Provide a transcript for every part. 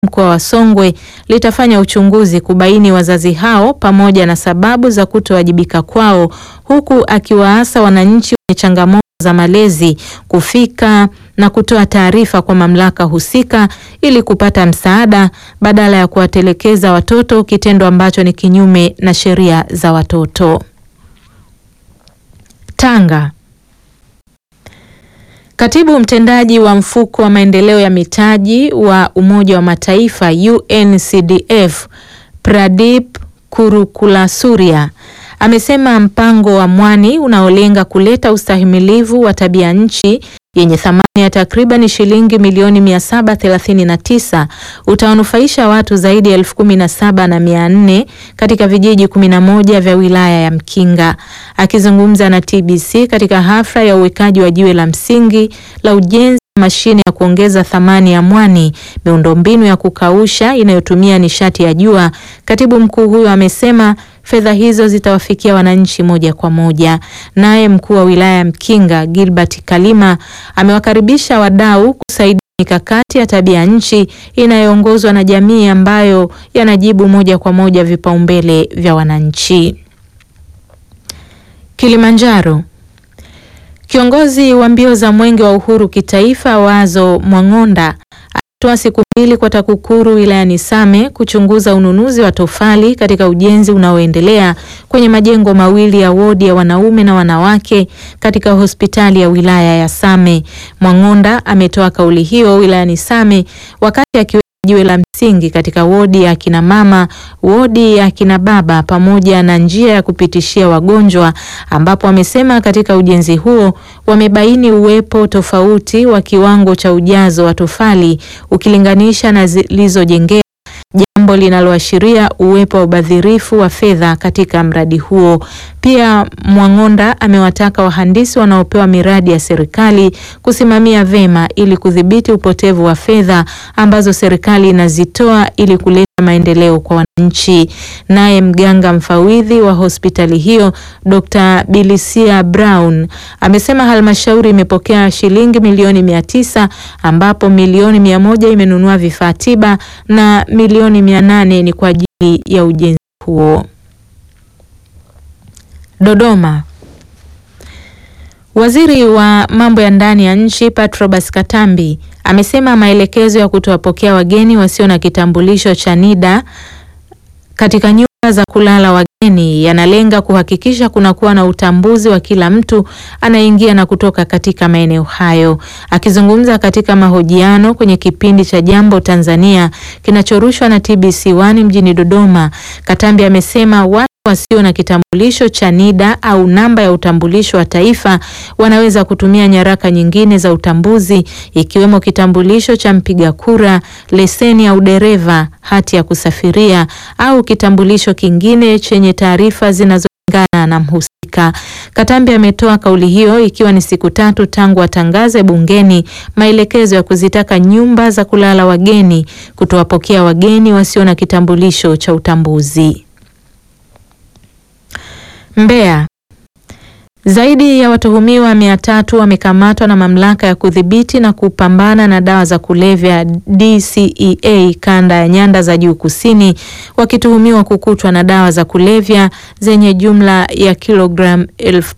mkoa wa Songwe litafanya uchunguzi kubaini wazazi hao pamoja na sababu za kutowajibika kwao, huku akiwaasa wananchi wenye changamoto za malezi kufika na kutoa taarifa kwa mamlaka husika ili kupata msaada badala ya kuwatelekeza watoto, kitendo ambacho ni kinyume na sheria za watoto. Tanga. Katibu mtendaji wa mfuko wa maendeleo ya mitaji wa Umoja wa Mataifa UNCDF Pradip Kurukulasuria amesema mpango wa mwani unaolenga kuleta ustahimilivu wa tabia nchi yenye thamani ya takriban shilingi milioni 739 utawanufaisha watu zaidi ya elfu kumi na saba na mia nne katika vijiji 11 vya wilaya ya Mkinga. Akizungumza na TBC katika hafla ya uwekaji wa jiwe la msingi la ujenzi wa mashine ya kuongeza thamani ya mwani, miundombinu ya kukausha inayotumia nishati ya jua, katibu mkuu huyo amesema fedha hizo zitawafikia wananchi moja kwa moja. Naye mkuu wa wilaya ya Mkinga Gilbert Kalima amewakaribisha wadau kusaidia mikakati ya tabia nchi inayoongozwa na jamii ambayo yanajibu moja kwa moja vipaumbele vya wananchi. Kilimanjaro. Kiongozi wa mbio za Mwenge wa Uhuru kitaifa Wazo Mwang'onda alitoa siku mbili kwa TAKUKURU wilayani Same kuchunguza ununuzi wa tofali katika ujenzi unaoendelea kwenye majengo mawili ya wodi ya wanaume na wanawake katika hospitali ya wilaya ya Same. Mwang'onda ametoa kauli hiyo wilayani Same wakati akiweka jiwe la msingi katika wodi ya kina mama, wodi ya kina baba pamoja na njia ya kupitishia wagonjwa, ambapo amesema katika ujenzi huo wamebaini uwepo tofauti wa kiwango cha ujazo wa tofali ukilinganisha na zilizojengea, jambo linaloashiria uwepo wa ubadhirifu wa fedha katika mradi huo. Pia Mwang'onda amewataka wahandisi wanaopewa miradi ya serikali kusimamia vema ili kudhibiti upotevu wa fedha ambazo serikali inazitoa ili kuleta maendeleo kwa wananchi. Naye mganga mfawidhi wa hospitali hiyo Dr. Bilisia Brown amesema halmashauri imepokea shilingi milioni mia tisa ambapo milioni mia moja imenunua vifaa tiba na milioni mia nane ni kwa ajili ya ujenzi huo. Dodoma. Waziri wa mambo ya ndani ya nchi Patrobas Katambi amesema maelekezo ya kutowapokea wageni wasio na kitambulisho cha NIDA katika nyumba za kulala wageni yanalenga kuhakikisha kunakuwa na utambuzi wa kila mtu anayeingia na kutoka katika maeneo hayo. Akizungumza katika mahojiano kwenye kipindi cha Jambo Tanzania kinachorushwa na TBC1 mjini Dodoma, Katambi amesema watu wasio na kitambulisho cha NIDA au namba ya utambulisho wa taifa wanaweza kutumia nyaraka nyingine za utambuzi ikiwemo kitambulisho cha mpiga kura, leseni ya udereva, hati ya kusafiria au kitambulisho kingine chenye taarifa zinazolingana na mhusika. Katambi ametoa kauli hiyo ikiwa ni siku tatu tangu atangaze bungeni maelekezo ya kuzitaka nyumba za kulala wageni kutowapokea wageni wasio na kitambulisho cha utambuzi. Mbeya. Zaidi ya watuhumiwa mia tatu wamekamatwa na mamlaka ya kudhibiti na kupambana na dawa za kulevya DCEA kanda ya Nyanda za Juu Kusini wakituhumiwa kukutwa na dawa za kulevya zenye jumla ya kilogramu elfu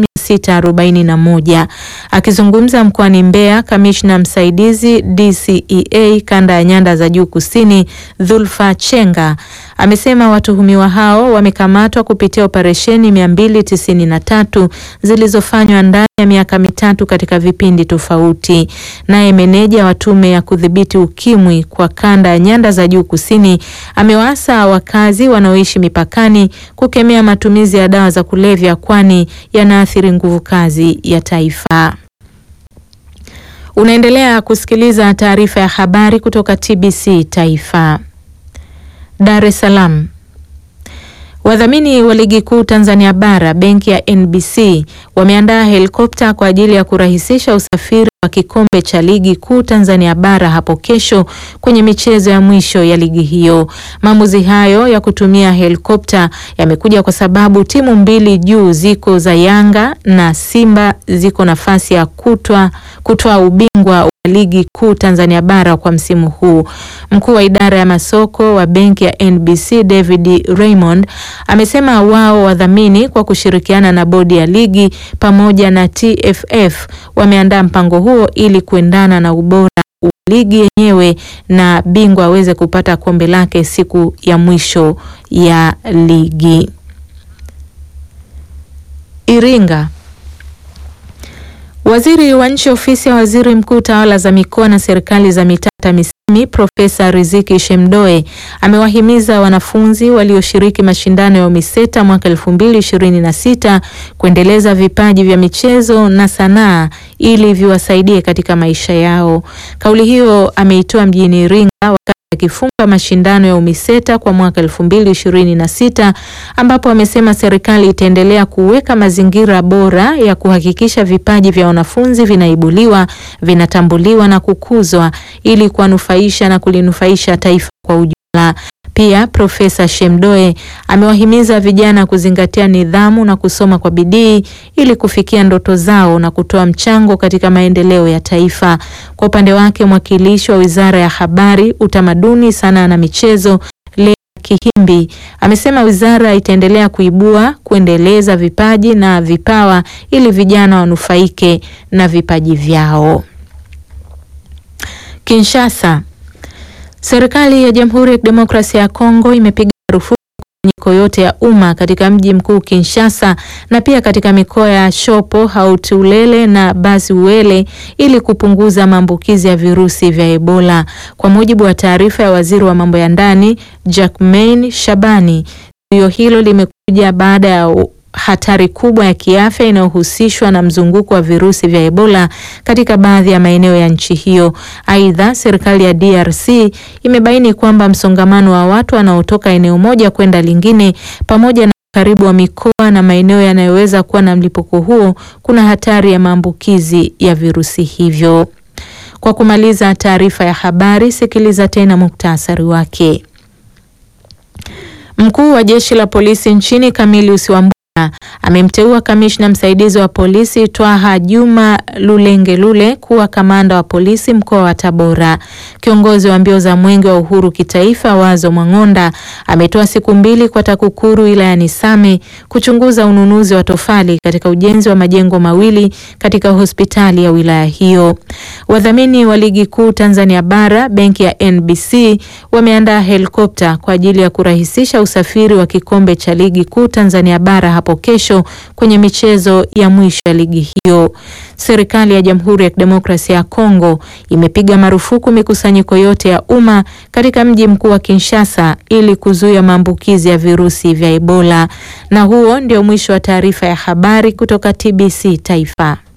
641. Akizungumza mkoani Mbeya, kamishna msaidizi DCEA kanda ya Nyanda za Juu Kusini Dhulfa Chenga amesema watuhumiwa hao wamekamatwa kupitia operesheni 293 zilizofanywa ndani ya miaka mitatu katika vipindi tofauti. Naye meneja wa tume ya kudhibiti ukimwi kwa kanda ya Nyanda za Juu Kusini amewaasa wakazi wanaoishi mipakani kukemea matumizi ya dawa za kulevya kwani yanaathiri nguvu kazi ya taifa. Unaendelea kusikiliza taarifa ya habari kutoka TBC Taifa. Dar es Salaam. Wadhamini wa ligi kuu Tanzania bara benki ya NBC wameandaa helikopta kwa ajili ya kurahisisha usafiri wa kikombe cha ligi kuu Tanzania bara hapo kesho kwenye michezo ya mwisho ya ligi hiyo. Maamuzi hayo ya kutumia helikopta yamekuja kwa sababu timu mbili juu ziko za Yanga na Simba ziko nafasi ya kutwa kutoa ubingwa wa ligi kuu Tanzania bara kwa msimu huu. Mkuu wa idara ya masoko wa benki ya NBC David Raymond amesema wao wadhamini kwa kushirikiana na bodi ya ligi pamoja na TFF wameandaa mpango huo ili kuendana na ubora wa ligi yenyewe na bingwa aweze kupata kombe lake siku ya mwisho ya ligi. Iringa. Waziri wa Nchi Ofisi ya Waziri Mkuu Tawala za Mikoa na Serikali za Mitaa TAMISEMI Profesa Riziki Shemdoe amewahimiza wanafunzi walioshiriki mashindano ya UMISETA mwaka 2026 kuendeleza vipaji vya michezo na sanaa ili viwasaidie katika maisha yao. Kauli hiyo ameitoa mjini Iringa wakati akifunga mashindano ya UMISETA kwa mwaka 2026 ambapo amesema serikali itaendelea kuweka mazingira bora ya kuhakikisha vipaji vya wanafunzi vinaibuliwa, vinatambuliwa na kukuzwa ili kuwanufaisha na kulinufaisha taifa kwa ujumla. Pia Profesa Shemdoe amewahimiza vijana kuzingatia nidhamu na kusoma kwa bidii ili kufikia ndoto zao na kutoa mchango katika maendeleo ya taifa. Kwa upande wake, mwakilishi wa Wizara ya Habari, Utamaduni, Sanaa na Michezo Lea Kihimbi amesema wizara itaendelea kuibua, kuendeleza vipaji na vipawa ili vijana wanufaike na vipaji vyao. Kinshasa. Serikali ya Jamhuri ya Kidemokrasia ya Kongo imepiga marufuku mikusanyiko yote ya umma katika mji mkuu Kinshasa na pia katika mikoa ya Shopo, Haut-Ulele na Basi-Uele ili kupunguza maambukizi ya virusi vya Ebola. Kwa mujibu wa taarifa ya Waziri wa Mambo ya Ndani, Jacmain Shabani, zuio hilo limekuja baada ya hatari kubwa ya kiafya inayohusishwa na mzunguko wa virusi vya Ebola katika baadhi ya maeneo ya nchi hiyo. Aidha, serikali ya DRC imebaini kwamba msongamano wa watu wanaotoka eneo moja kwenda lingine pamoja na karibu wa mikoa na maeneo yanayoweza kuwa na mlipuko huo kuna hatari ya maambukizi ya virusi hivyo. Kwa kumaliza taarifa ya habari, sikiliza tena muktasari wake. Mkuu wa jeshi la polisi nchini Camillus Wambura amemteua kamishna msaidizi wa polisi Twaha Juma Lulengelule kuwa kamanda wa polisi mkoa wa Tabora. Kiongozi wa mbio za mwenge wa uhuru kitaifa Wazo Mwang'onda ametoa siku mbili kwa TAKUKURU wilayani Same kuchunguza ununuzi wa tofali katika ujenzi wa majengo mawili katika hospitali ya wilaya hiyo. Wadhamini wa ligi kuu Tanzania bara benki ya NBC wameandaa helikopta kwa ajili ya kurahisisha usafiri wa kikombe cha ligi kuu Tanzania bara hapo kesho kwenye michezo ya mwisho ya ligi hiyo. Serikali ya Jamhuri ya Kidemokrasia ya Kongo imepiga marufuku mikusanyiko yote ya umma katika mji mkuu wa Kinshasa ili kuzuia maambukizi ya virusi vya Ebola. Na huo ndio mwisho wa taarifa ya habari kutoka TBC Taifa.